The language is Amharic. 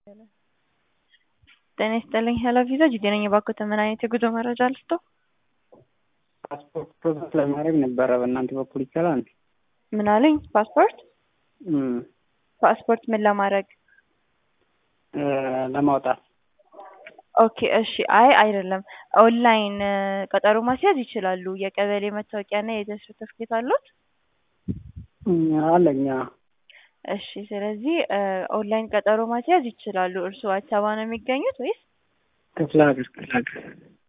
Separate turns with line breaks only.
ጤና ይስጥልኝ ሄሎ ቪዛ ጂጂ ነኝ። እባክዎትን ምን አይነት የጉዞ መረጃ ልስጥዎ?
ፓስፖርት ፕሮሰስ ለማድረግ ነበረ በእናንተ በኩል ይቻላል?
ምን አሉኝ? ፓስፖርት
እም፣
ፓስፖርት ምን ለማድረግ?
እ ለማውጣት
ኦኬ እሺ። አይ አይደለም፣ ኦንላይን ቀጠሮ ማስያዝ ይችላሉ። የቀበሌ መታወቂያና የልደት ሰርተፍኬት አሉት?
እም፣ አለኝ። አዎ።
እሺ ስለዚህ ኦንላይን ቀጠሮ ማስያዝ ይችላሉ። እርስዎ አዲስ አበባ ነው የሚገኙት ወይስ?
ክፍለ ሀገር ክፍለ ሀገር